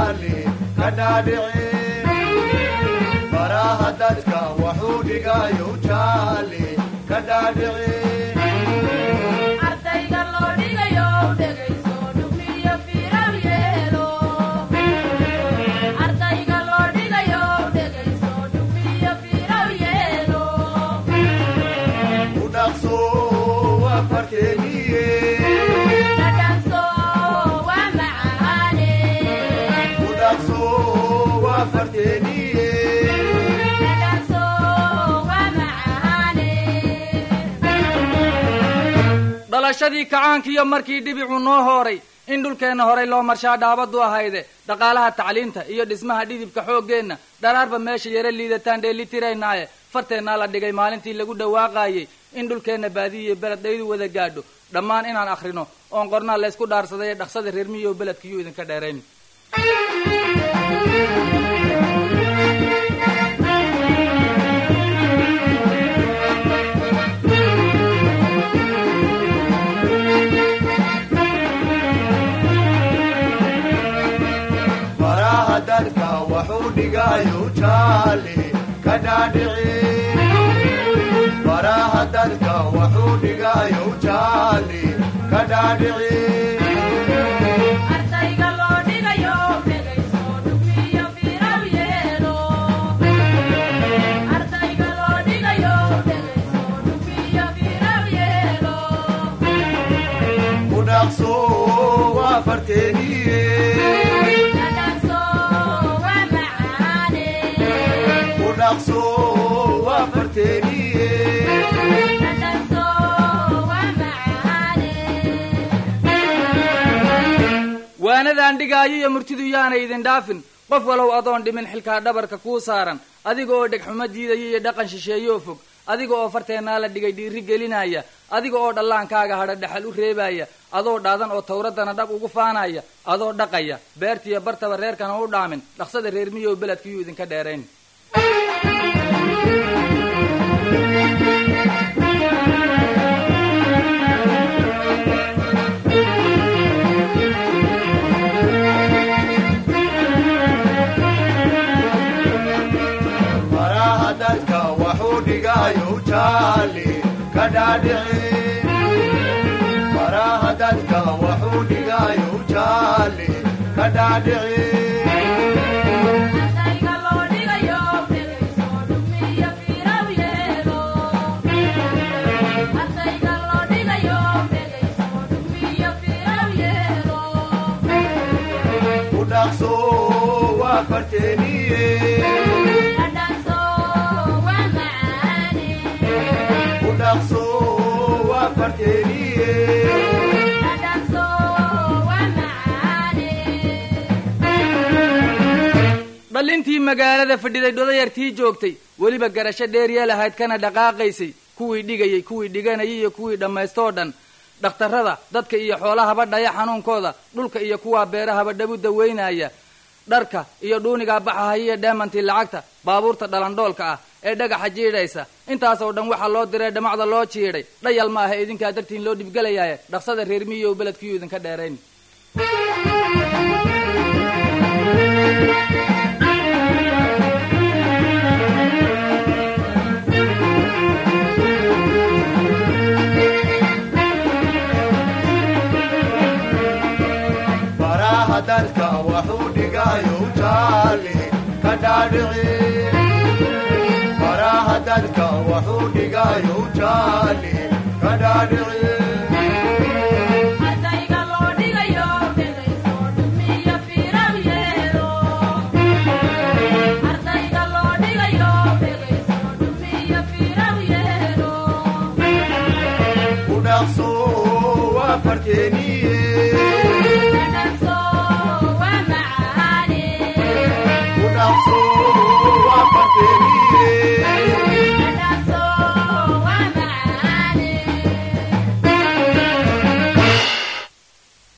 jaali ka dhaadhici baraha dadka waxuu dhigayo jaali ka dhaadhici ardayga loo dhigayo dhegayso dhugmiyo fiiraw yeelo ardayga loo dhigayo dhegayso dhugmiyo fiiraw yeelo u dhaqso waa farkeeniye dhadhanso waa macaane u dhaqso waa farkeeniye dhadhanso waa macaane dhalashadii kacaankiiyo markii dhibicu noo hooray in dhulkeenna horay loo marshaa dhaabadu ahayde dhaqaalaha tacliinta iyo dhismaha dhidibka xooggeenna dharaarba meesha yaro liidataan dheelitiraynaaye farteennaa la dhigay maalintii lagu dhawaaqaayey in dhulkeenna baadiyi iyo beled dhaydu wada gaadho dhammaan inaan akhrino oon qornaa laysku dhaarsaday ee dhaqsada reer miyiyo beledkiyuu idinka dheerayn baraha dadka waxuu dhigayo jaali ka dhaadhici baraha dadka waxuu dhigayo jaali ka dhaadhici ardayga loo dhigayo dhegayso dhugmiyo fiiraw yeelo ardayga loo dhigayo dhegayso dhugmiyo fiiraw yeelo u dhaqso waa farteeniye dhadhanso waa macaane u dhaqso waa farteeniye dhadhanso waa macaane waanadaan dhigaayo iyo murtidu yaanay idin dhaafin qof walow adoon dhimin xilkaa dhabarka kuu saaran adiga oo dhegxumo diidaya iyo dhaqan shisheeyoo fog adiga oo farteennaa la dhigay dhiiri gelinaya adiga oo dhallaankaaga hadha dhexal u reebaya adoo dhaadan oo tawraddana dhab ugu faanaya adoo dhaqaya beertiyo bartaba reerkana u dhaamin dhaqsada reer miyow beledkiyuu idinka dheerayn baraha dadka waxuu dhigayo jaali ka dhaadhici baraha dadka waxuu dhigayo jaali ka dhaadhici ardayga loo dhigayo dhegayso dhugmiyo fiiraw yeelo ardayga loo dhigayo dhegayso dhugmiyo fiiraw yeelo u dhaqso waa farteeniye dhadhanso waa macaane u dhaqso waa farteeniye dhadhanso waa macaane dhallintii magaalada fadhiday dhodayartii joogtay weliba garasho dheerya lahayd kana dhaqaaqaysay kuwii dhigayay kuwii dhiganayay iyo kuwii dhammaystoo dhan dhakhtarrada dadka iyo xoolahaba dhaya xanuunkooda dhulka iyo kuwaa beerahaba dhabu dawaynaya dharka iyo dhuunigaa baxahaya iyo dheemantii lacagta baabuurta dhalandhoolka ah ee dhagaxa jiidhaysa intaasoo dhan waxaa loo diray dhamacda loo jiidhay dhayal ma aha idinkaa dartiin loo dhibgelayaaye dhaqsada reer miyow beledkiyuu idinka dheerayn baraha dadka waxuu dhigayo jaali ka dhaadhici baraha dadka waxuu dhigayo jaali ka dhaadhici ardayga loo dhigayo dhegayso dhugmiyo fiiraw yeelo ardayga loo dhigayo dhegayso dhugmiyo fiiraw yeelo u dhaqso waa farteeniye